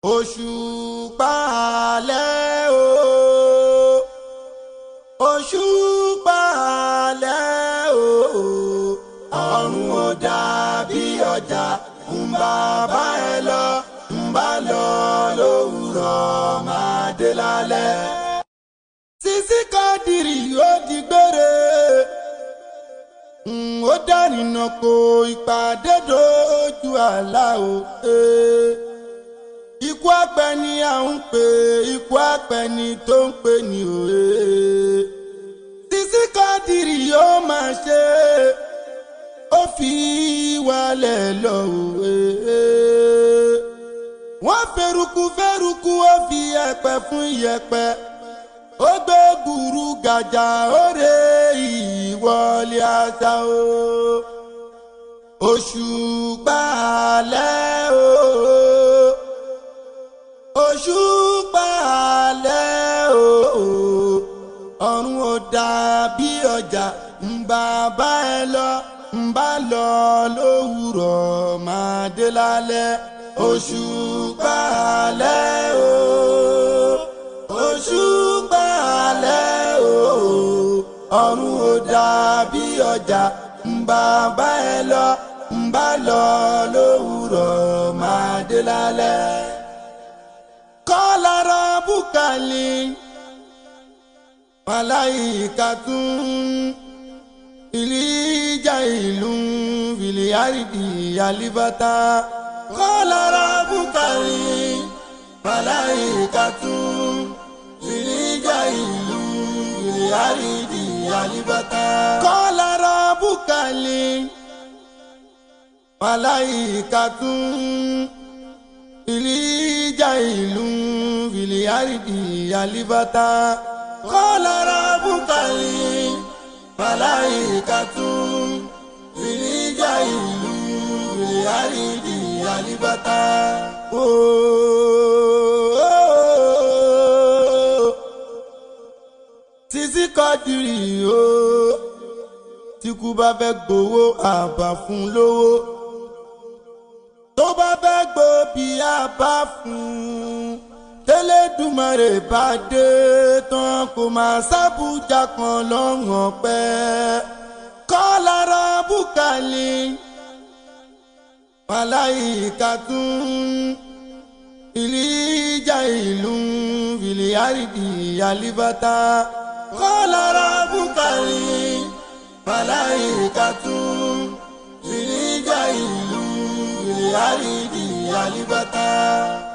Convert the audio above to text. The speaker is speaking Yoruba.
òṣùpá alẹ́ o òṣùpá alẹ́ o ọ̀run ò dàbí ọjà ń bá bá ẹ lọ ń bá lọ lówùrọ̀ máa dé lálẹ́. Sisi Kádìrì ó di gbére ó dárìnà kó ìpàdé dojú àlá o. ikú apẹni à ń pè ikú apẹni tó ń pè ní òye. Sisi Kádìrì yóò máa ṣe ó fi wálẹ̀ lọ òwe. wọ́n fẹ́rùkù fẹ́rùkù ó fi yẹ̀pẹ̀ fún yẹ̀pẹ̀ ó gbé gbùrú gàjà òde ìwọlé àṣà o òṣùpá alẹ́ o òṣùpá alẹ́ o ọ̀run ò dàbí ọjà ń bá bá ẹ lọ ń bá lọ lówùrọ̀ máa dé lálẹ́ òṣùpá alẹ́ o òṣùpá alẹ́ o ọ̀run ò dàbí ọjà ń bá bá ẹ lọ ń bá lọ lówùrọ̀ máa dé lálẹ́. kọ́lára búkàlì màláìkàtún ìlíjà ìlú fìlíàrídì àlìbátà kọ́lára búkàlì màláìkàtún ìlíjà ìlú fìlíàrídì àlìbátà. kọ́lára búkàlì màláìkàtún ìlíjà ìlú fìlíàrídì àlìbátà. kọ́lára búkàlì màláìkàtún ìlíjà ìlú fìlíàrídì àlìbátà. Sisi Kádìrì o tí kú bá fẹ́ gbowó àbá fún lówó tó bá fẹ́ gbòbí àbá fún tẹ́lẹ̀dùmarè bá dé tán kò máa sábùjá kan lọ́wọ́n pẹ́ kọ́lára búkàlì màláìkàtún ìlíjà ìlú fìlíàrídì àlìbátà kọ́lára búkàlì màláìkàtún ìlíjà ìlú fìlíàrídì àlìbátà.